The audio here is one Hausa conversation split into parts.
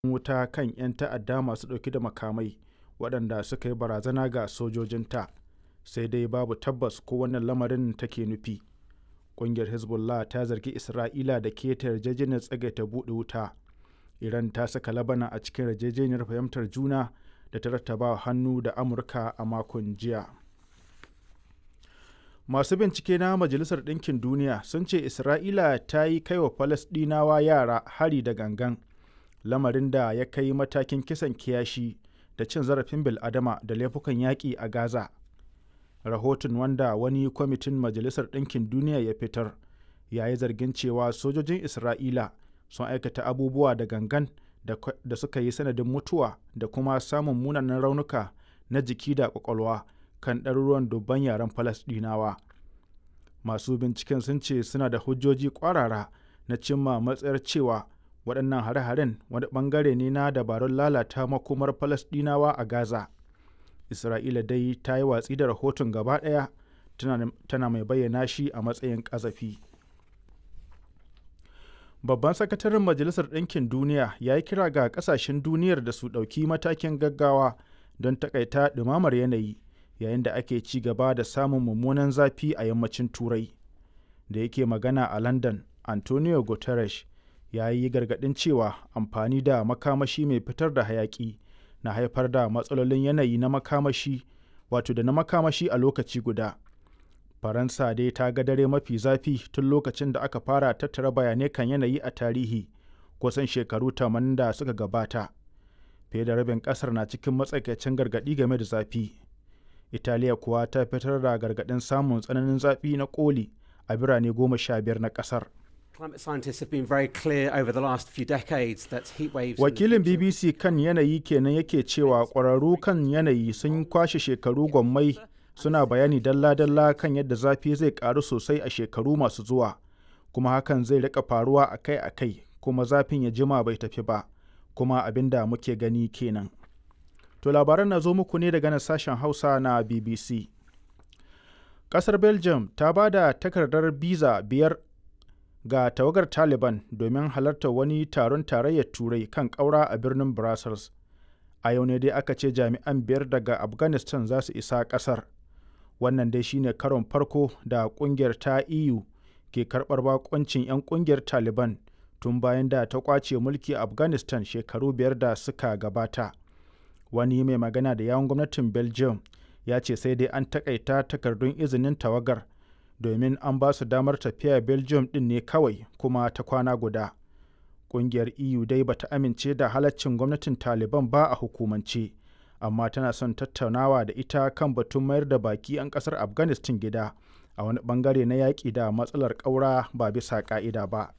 wuta kan 'yan ta'adda masu ɗauke da makamai waɗanda suka yi barazana ga sojojinta sai dai babu tabbas ko wannan lamarin take nufi ƙungiyar hezbollah ta zargi isra'ila da keta yarjejeniyar tsagaita buɗe wuta iran ta saka labana a cikin yarjejeniyar fahimtar juna da ta rattaba hannu da amurka a makon jiya masu bincike na majalisar ɗinkin duniya sun ce isra'ila ta yi kai wa falasɗinawa yara hari da gangan lamarin da ya kai matakin kisan kiyashi da cin zarafin bil'adama da laifukan yaƙi a gaza rahoton wanda wani kwamitin majalisar ɗinkin duniya ya fitar ya yi zargin cewa sojojin isra'ila sun aikata abubuwa da gangan da suka yi sanadin mutuwa da kuma samun munanan raunuka na jiki da kwakwalwa kan ɗaruruwan dubban yaren falasɗinawa masu binciken sun ce suna da hujjoji ƙwarara na cimma matsayar cewa waɗannan hare-haren wani ɓangare ne na dabarun lalata makomar falasɗinawa a gaza isra'ila dai ta yi watsi da rahoton gaba ɗaya tana mai bayyana shi a matsayin ƙazafi babban sakataren majalisar ɗinkin duniya ya yi kira ga ƙasashen duniyar da su ɗauki matakin gaggawa don takaita ɗumamar yanayi yayin da ake ci gaba da samun mummunan zafi a yammacin turai da yake magana a london antonio guterres ya yi gargaɗin cewa amfani da makamashi mai fitar da hayaƙi na haifar da matsalolin yanayi na makamashi wato da na makamashi a lokaci guda faransa dai ta ga dare mafi zafi tun lokacin da aka fara tattara bayanai kan yanayi a tarihi kusan shekaru tamanin da suka gabata fiye da rabin kasar na cikin matsakaicin gargaɗi game da zafi italiya kuwa ta fitar da gargaɗin samun tsananin zafi na koli a birane goma sha biyar na ƙasar Wakilin BBC kan yanayi kenan yake cewa ƙwararru kan yanayi sun kwashe shekaru gwammai suna bayani dalla-dalla kan yadda zafi zai ƙaru sosai a shekaru masu zuwa, kuma hakan zai rika faruwa akai-akai kuma zafin ya jima bai tafi ba, kuma abin da muke gani kenan. To labaran na zo muku ne daga nan sashen Hausa na BBC. Ƙasar Belgium ta ba da takardar biza biyar ga tawagar Taliban domin halartar wani taron tarayyar Turai kan ƙaura a birnin Brussels. A yau ne dai aka ce jami'an biyar daga Afghanistan za su isa ƙasar. Wannan dai shine karon farko da ƙungiyar ta EU ke karɓar bakoncin 'yan ƙungiyar Taliban tun bayan da ta ƙwace mulki a Afghanistan shekaru biyar da suka gabata. Wani mai magana da yawon gwamnatin Belgium ya ce sai dai an takaita takardun izinin tawagar domin an ba su damar tafiya belgium din ne kawai kuma ta kwana guda ƙungiyar eu dai bata amince da halaccin gwamnatin taliban ba a hukumance amma tana son tattaunawa da ita kan batun mayar da baki 'yan ƙasar afghanistan gida a wani bangare na yaƙi da matsalar ƙaura ba bisa ƙa'ida ba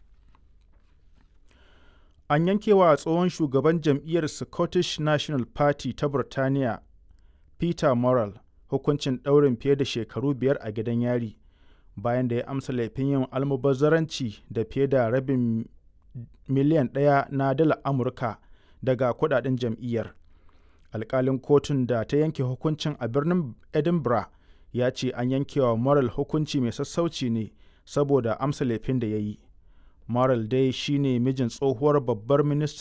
an yankewa tsohon shugaban jam'iyyar scottish national party ta burtaniya peter morrell hukuncin ɗaurin fiye da shekaru biyar a gidan yari bayan da ya amsa laifin yin almubazzaranci da fiye da rabin miliyan ɗaya na dala amurka daga kudaden jam'iyyar alkalin kotun da ta yanke hukuncin a birnin edinburgh ya ce an yankewa moral hukunci mai sassauci ne saboda amsa laifin da ya yi moral dai shine mijin tsohuwar babbar ministan